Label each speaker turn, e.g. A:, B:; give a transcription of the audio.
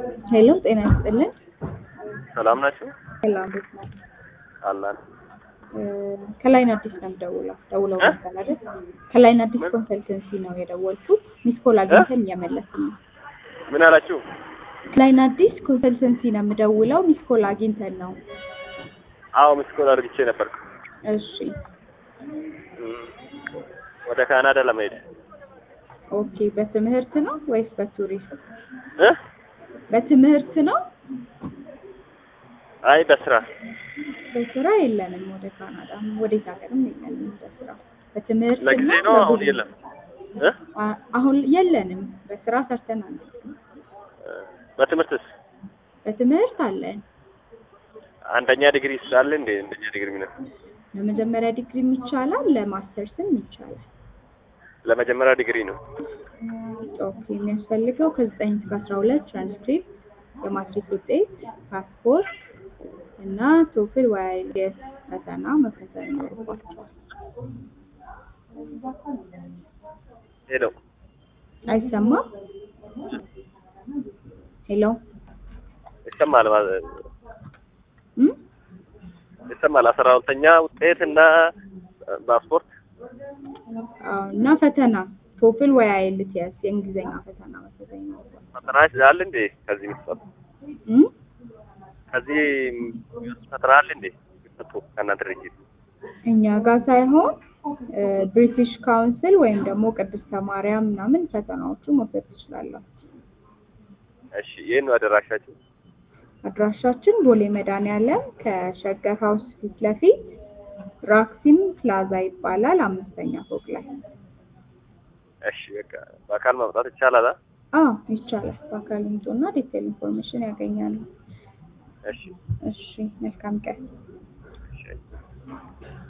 A: ሄሎ ጤና ይስጥልን።
B: ሰላም ናችሁ?
A: ሰላም ቤት ነው።
B: አላን
A: ከላይን አዲስ ነው የምደውለው። ደውለው ነበር አይደል? ከላይን አዲስ ኮንሰልተንሲ ነው የደወልኩት። ሚስ ኮል አግኝተን እየመለስን ነው።
B: ምን አላችሁ?
A: ከላይን አዲስ ኮንሰልተንሲ ነው የምደውለው። ሚስ ኮል አግኝተን ነው።
B: አዎ ምስኮል አድርግቼ ነበር።
A: እሺ
B: ወደ ካናዳ ለመሄድ
A: ኦኬ። በትምህርት ነው ወይስ በቱሪስት?
B: እ
A: በትምህርት ነው።
B: አይ በስራ
A: በስራ የለንም። ወደ ካናዳ ወዴት ሀገርም የለንም በስራ በትምህርት
B: ለጊዜ
A: እና
B: ነው። አሁን
A: በጉዞ።
B: የለም እ
A: አ- አሁን የለንም። በስራ ሰርተናል።
B: በትምህርትስ
A: በትምህርት አለን።
B: አንደኛ ዲግሪ ስላለ እንዴ? አንደኛ ዲግሪ ምን
A: ለመጀመሪያ ዲግሪም ይቻላል፣ ለማስተርስም ይቻላል።
B: ለመጀመሪያ ዲግሪ ነው።
A: ኦኬ የሚያስፈልገው ከዘጠኝ እስከ አስራ ሁለት ትራንስክሪፕት፣ የማትሪክ ውጤት፣ ፓስፖርት እና ቶፍል ወይ አይኤልቲኤስ ፈተና መፈተን ይኖርባቸዋል።
B: ሄሎ
A: አይሰማም? ሄሎ
B: ይሰማል ማለት
A: እም?
B: ይሰማል። አስራ ሁለተኛ ውጤት እና ፓስፖርት
A: አዎ፣ እና ፈተና ቶፍል ወይ አይኤልቲኤስ የእንግሊዝኛ ፈተና መፈተን ይኖርባቸዋል።
B: ፈተና አለ እንዴ? ከዚህ የሚሰጡ
A: እም?
B: ከዚህ ፈተና አለ እንዴ? የሚሰጡ ከእናንተ ድርጅት
A: እኛ ጋር ሳይሆን ብሪቲሽ ካውንስል ወይም ደግሞ ቅድስተ ማርያም ምናምን ፈተናዎቹ መውሰድ ትችላላችሁ።
B: እሺ፣ ይህን ነው አደራሻችሁ?
A: አድራሻችን ቦሌ መድኃኒዓለም ከሸገር ሀውስ ፊት ለፊት ራክሲም ፕላዛ ይባላል። አምስተኛ ፎቅ ላይ።
B: እሺ፣ በቃ በአካል መምጣት ይቻላል? አ?
A: አዎ ይቻላል። በአካል ይምጡና ዲቴል ኢንፎርሜሽን ያገኛሉ።
B: እሺ
A: እሺ መልካም ቀን።
B: እሺ